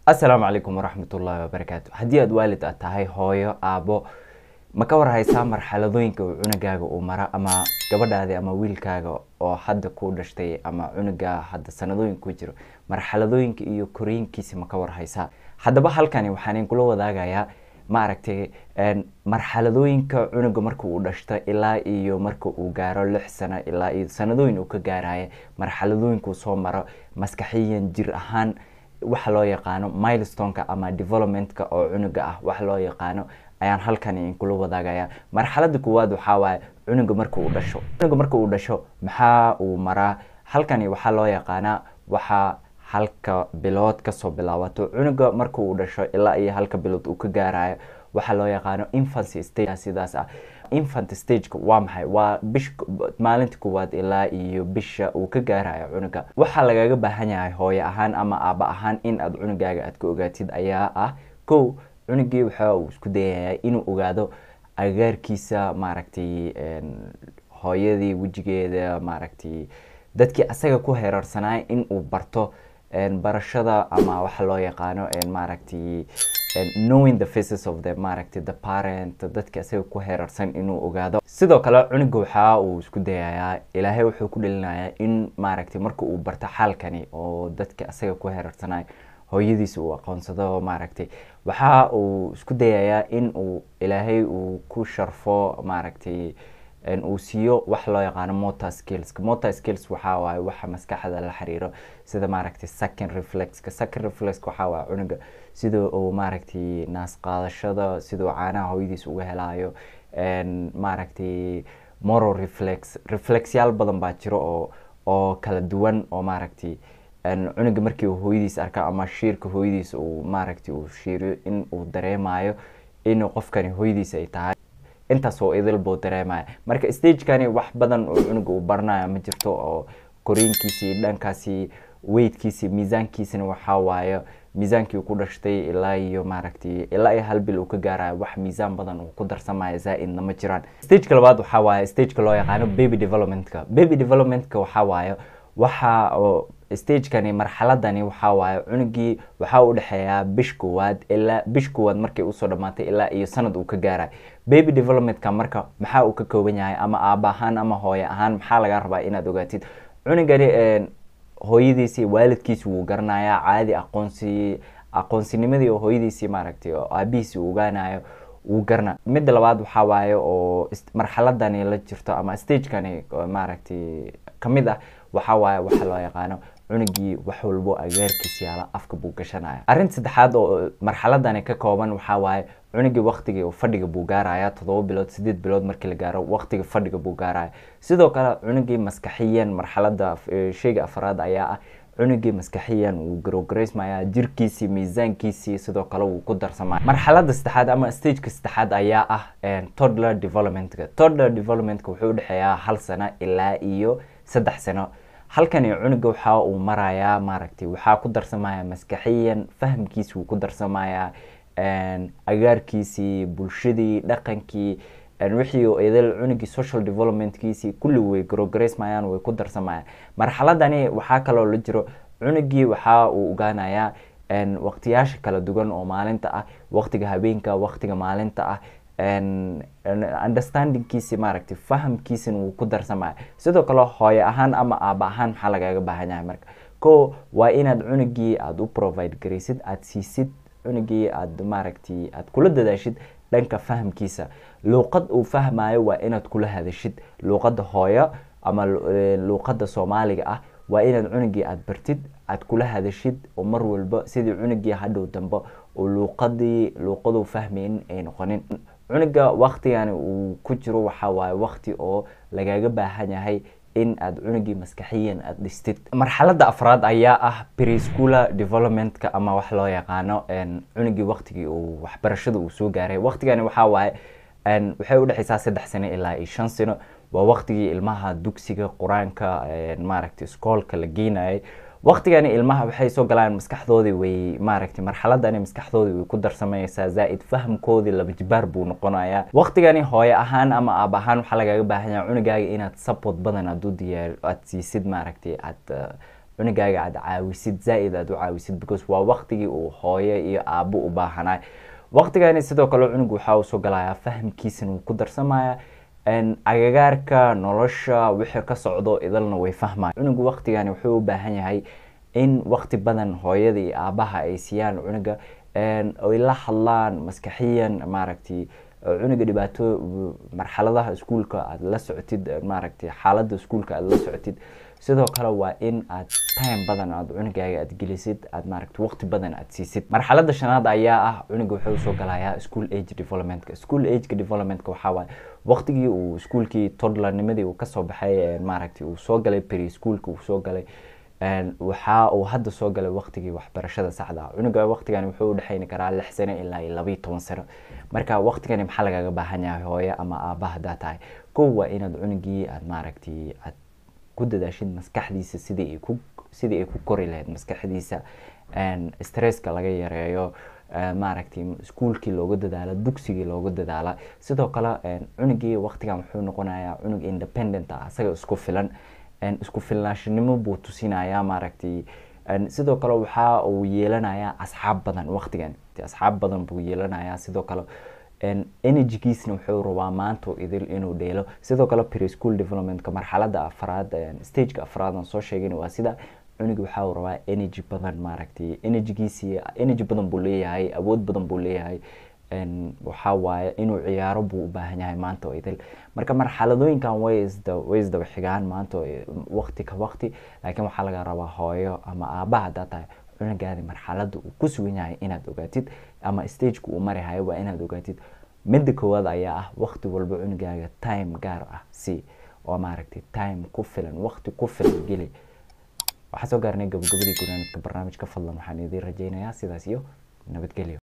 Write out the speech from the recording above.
assalaamu calaykum waraxmat ullaahi wabarakaatu haddii aad waalid aad tahay hooyo aabo ma ka warhaysaa marxaladooyinka uu cunugaaga uu mara ama gabadhaadi ama wiilkaaga oo hadda ku dhashtay ama cunugaa hadda sanadooyinka ku jiro marxaladooyinka iyo koriinkiisa ma ka warhaysaa haddaba halkani waxaan inkula wadaagayaa maaragtay marxaladooyinka cunuga marka uu dhashto ilaa iyo marka uu gaaro lix sano ilaa iyo sanadooyin uu ka gaaraya marxaladooyinka uu soo maro maskaxiyan jir ahaan waxa loo yaqaano milestoneka ama developmentka oo cunuga ah waxa loo yaqaano ayaan halkani inkula wadaagaya marxalada koowaad waxaa waaye cunuga marka uu dhasho cunuga marka uu dhasho maxaa uu maraa halkani waxaa loo yaqaanaa waxaa halka bilood kasoo bilaabato cunuga marka uu dhasho ilaa iyo halka bilood uu ka gaarayo waxaa loo yaqaano infancy stage sidaas ah infant stageka waa maxay waa bish maalinta koowaad ilaa iyo bisha uu ka gaarayo cunuga waxaa lagaga baahan yahay hooyo ahaan ama aaba ahaan in aad cunugaaga aad ka ogaatid ayaa ah kow cunugii waxa uu isku dayayaa inuu ogaado agaarkiisa maaragtay hooyadii wejigeeda maaragtay dadkii asaga ku heerarsanaa in uu barto barashada ama waxa loo yaqaano maaragtay knowing the faces of the maaragtay the parent dadka asaga ku heerarsan inuu ogaado sidoo kale cunuga waxa uu isku dayayaa ilaahay wuxuu ku dhalinayaa in maaragtay marka uu barto xaalkani oo dadka asaga ku heerarsanay hooyadiisa uu aqoonsado maaragtay waxa uu isku dayayaa in uu ilaahay uu ku sharfo maaragtay uu siiyo wax loo yaqaano motor skills motor skills waxaa waaye waxa maskaxda la xiriiro sida maaragtay second reflexka second reflex waxaa waaye cunuga sida uu maaragtay naas qaadashada siduu caanaha hooyadiisa uga helayo maaragtay moral reflex reflexyaal badan baa jiro oo oo kala duwan oo maaragtay cunuga markii uu hooyadiisa arka ama shiirka hooyadiisa uu maaragtay uu shiiriyo in uu dareemayo in qofkani hooyadiisa ay tahay intaas oo idil buu dareemaya marka stagekani wax badan oo cunuga uu baranayo ma jirto oo koriinkiisii dhankaasi weydkiisi miisaankiisina waxaa waaye miisaankii uu ku dhashtay ilaa iyo maaragtay ilaa iyo hal bil uu ka gaarayo wax miisaan badan uu ku darsamaya zaa-idna ma jiraan stageka labaad waxaa waaye stageka loo yaqaano baby developmentka baby developmentka waxaa waaye waxa oo stagekani marxaladani waxaa waaye cunugii waxaa u dhexeeyaa bish koowaad ilaa bish koowaad markay usoo dhamaatay ilaa iyo sanad uu ka gaarayo baby developmentka marka maxaa uu ka kooban yahay ama aaba ahaan ama hooye ahaan maxaa laga rabaa inaad ogaatid cunugani hooyadiisii waalidkiisi wuu garanayaa caadi aqoonsi aqoonsinimadii oo hooyadiisii maaragtay oo aabihiisi uu ogaanayo wuu garana midda labaad waxaa waaye oo marxaladani la jirto ama stagekani maaragtay kamid ah waxaa waaye waxa loo yaqaano cunugii wax walbo agaarkiis yaala afka buu gashanaya arrinta saddexaad oo marxaladani ka kooban waxaa waaye cunugii waktigii uu fadhiga buu gaaraya toddoba bilood sideed bilood markii la gaaro waktiga fadhiga buu gaaraya sidoo kale cunugii maskaxiyan marxalada sheyga afraad ayaa ah cunugii maskaxiyan wuu garogaraysmaya jirkiisii miisaankiisii sidoo kale wuu ku darsamaya marxalada saddexaad ama stageka saddexaad ayaa ah toddler developmentka toddler developmentka wuxuu udhexeeyaa hal sano ilaa iyo saddex sano halkani cunuga waxa uu marayaa maaragtay waxaa ku darsamaya maskaxiyan fahamkiisi wuu ku darsamaya agaarkiisii bulshadii dhaqankii wixii idil cunugii social developmentkiisii kulli way garogaraysmayaan way ku darsamayaan marxaladani waxaa kaloo la jiro cunugii waxa uu ogaanayaa waqtiyaasha kala duwan oo maalinta ah waqtiga habeenka waqtiga maalinta ah understandingkiisi maaragtay fahamkiisina wuu ku darsamaya sidoo kale hooyo ahaan ama aaba ahaan maxaa lagaga baahan yahay marka ko waa inaad cunugii aada u provide garaysid aada siisid cunugii aada maaragtay aada kula dadaashid dhanka fahamkiisa luuqad uu fahmayo waa inaad kula hadashid luuqadda hooyo ama luuqadda soomaaliga ah waa inaad cunugii aada bartid aada kula hadashid oo mar walba sidii cunugii hadhow dambe oo luuqadii luuqaduu fahmayn ay noqonin cunuga waktigani uu ku jiro waxaa waaye wakti oo lagaga baahan yahay in aada cunugii maskaxiyan aada dhistid marxalada afraad ayaa ah prescholar developmentka ama wax loo yaqaano cunugii waktigii uu waxbarashada uu soo gaaray waktigani waxaa waaye waxay udhexeysaa saddex sano ilaa iyo shan sano waa waktigii ilmaha dugsiga qur-aanka maaragtay iskoolka la geenayay waktigani ilmaha waxay soo galaan maskaxdoodii way maaragtay marxaladani maskaxdoodii way ku darsamaysaa zaa-id fahamkoodii laba jibaar buu noqonayaa waktigani hooyo ahaan ama aab ahaan waxaa lagaga baahan yahay cunugaaga inaad support badan aad u diyaar aad siisid maaragtay aad cunugaaga aad caawisid zaa-id aad u caawisid because waa waqtigii uu hooyo iyo aabo u baahanay waqtigani sidoo kale cunug waxaa uu soo galayaa fahamkiisana wuu ku darsamaya agagaarka nolosha wixii ka socdo idalna way fahmaya cunugu waqtigani wuxuu u baahan yahay in waqti badan hooyada iyo aabaha ay siiyaan cunuga ay la hadlaan maskaxiyan maaragtay cunuga dhibaato marxaladaha iskuulka aad la socotid maaragtay xaaladda iskuulka aad la socotid sidoo kale waa in aad time badan aad cunugaaga aad gelisid aad maaragtay waqti badan aad siisid marxaladda shanaad ayaa ah cunuga wuxuu soo galayaa school age developmentka school ageka developmentka waxaa waaye waqtigii uu iskuulkii toddlernimadii uu kasoo baxay maaragtay uu soo galay pre schoolka uu soo galay waxa uu hadda soo galay waqtigii waxbarashada saxda ah cunuga waqtigani wuxuu udhexeyni karaa lix sano ilaa iyo labayo toban sano marka waqtigani maxaa lagaga baahan yahay hooyo ama aaba hadaa tahay kow waa inaad cunugii aad maaragtay aad ku dadaashid maskaxdiisa sidii ay ku sidii ay ku kori lahayd maskaxdiisa stresska laga yareeyo maaragtay iskuulkii looga dadaala dugsigii looga dadaala sidoo kale cunugii waqtigan wuxuu noqonayaa cunug independent ah asaga isku filan isku filnaashinimo buu tusinayaa maaragtay sidoo kale waxa uu yeelanayaa asxaab badan waqtigan asxaab badan buu yeelanayaa sidoo kale energygiisna wuxuu rabaa maanta idil inuu dheelo sidoo kale preschool developmentka marxaladda afraad stageka afraad aan soo sheegin waa sida cunugi waxa uu rabaa energy badan maaragtay energygiisi energy badan buu leeyahay awood badan buu leeyahay waxaa waaye inuu ciyaaro buu u baahan yahay maanta oo idil marka marxaladooyinkan way isda way isdaba xigaan maanta waqti ka waqti laakiin waxaa laga rabaa hooyo ama aabbaha haddaa tahay cunugaadi marxaladda uu ku sugan yahay inaad ogaatid ama stageka uu mari hayo waa inaad ogaatid midda koowaad ayaa ah waqti walba cunugaaga time gaar ah si oo maaragtay time ku filan waqti ku filan geli waxaa soo gaarnay gabagabadii gunaanadka barnaamijka fadlan waxaan idiin rajaynayaa sidaas iyo nabadgelyo